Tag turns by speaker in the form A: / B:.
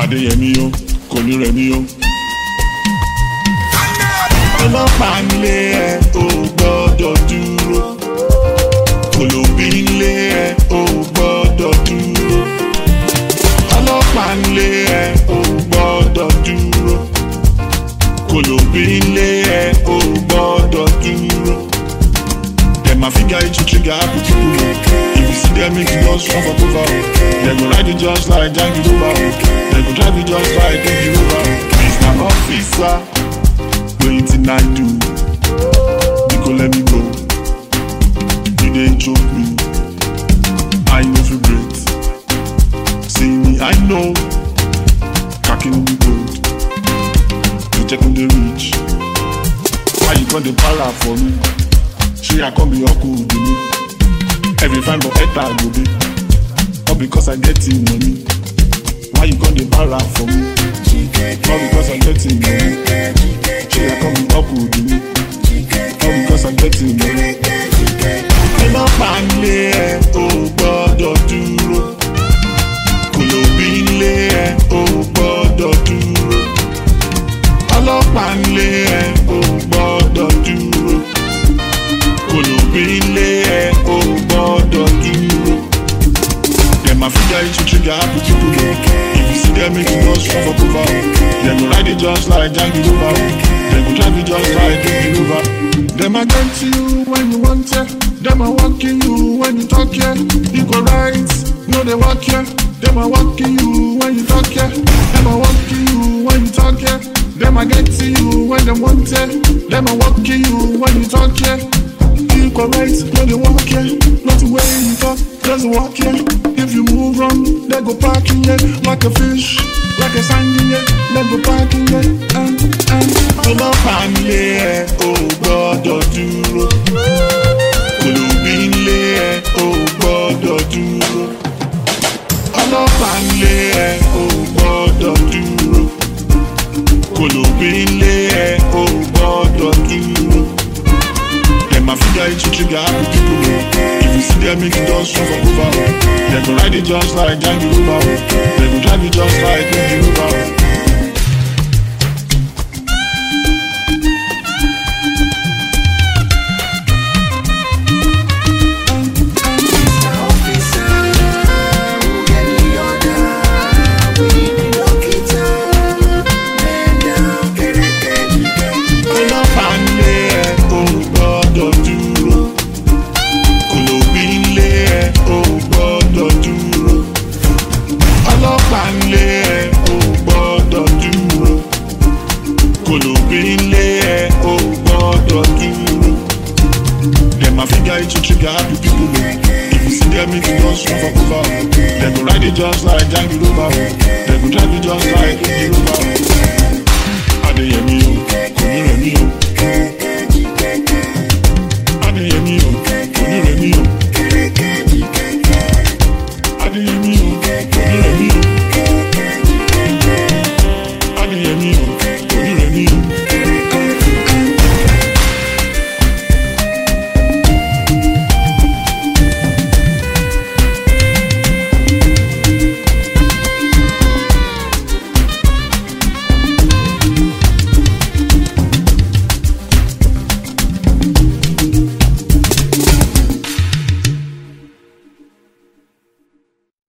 A: adéyẹmí o kò ní rẹ̀mí o. ọlọ́pàá nílé ẹ ò gbọ́dọ̀ dúró olóbí nílé ẹ ò gbọ́dọ̀ dúró ọlọ́pàá nílé ẹ ò gbọ́dọ̀ dúró olóbí nílé ẹ ò gbọ́dọ̀ dúró. Dem a figure it to trigger happy people. If you see them, make you just run for cover. They go ride it just like Django Rover. They go drive it just like Django Rover. Mr. Officer, wetin I do? You go let me go. You dey choke me. I no fit breathe. See me, I know. Cracking the road. You checking the reach. Why you got the para for me? She I come be uncle with me. Every fine but better I go be. All because I get in money. Why you come the para for me? All because I get in money. She I come be uncle with me. All because I get in money. ọlọ́pàá nílé ẹ ò gbọ́dọ̀ dúró kòlòbí nílé ẹ ò gbọ́dọ̀ dúró ọlọ́pàá nílé ẹ ò gbọ́dọ̀ dúró kòlòbí nílé ẹ ò gbọ́dọ̀ dúró. Dem a figure it to trigger happy people. If you see them, make you just run for cover. Dem go ride it just like Django Rover. Dem go drive it just like Django Rover. Dem a get to you when you want it. Dem a walking you when you talk yeah. You go right, no they walk yeah. Dem a walking you when you talk yeah. Dem a walking you when you talk yeah. Dem a get to you when they want it. Dem a walking you when you talk yeah. You go right, no they walk yeah. Not the way you talk, just walk yeah. If you move wrong, they go parking yeah. Like a fish, like a sand yeah. They go parking yeah. And, and. ọlọ́pàá nílé ẹ ò gbọ́dọ̀ dúró olùbí nílé ẹ ò gbọ́dọ̀ dúró ọlọ́pàá nílé ẹ ò gbọ́dọ̀ dúró olùbí nílé ẹ ò gbọ́dọ̀ dúró. Dem a figure it to trigger happy people. If you see them, make you just run for cover. They go ride it just like Django Rover. They go drive it just like Django Rover. ọlọ́pàá nílé ẹ ò gbọ́dọ̀ dúró kòlòbí nílé ẹ ò gbọ́dọ̀ dúró ọlọ́pàá nílé ẹ ò gbọ́dọ̀ dúró kòlòbí nílé ẹ ò gbọ́dọ̀ dúró dem a figure it to trigger happy people o if you see them make you just run for cover dem go ride it just like Django Rover dem go drive it just like Django Rover adéyẹmí o kò ní rẹ̀ mí o.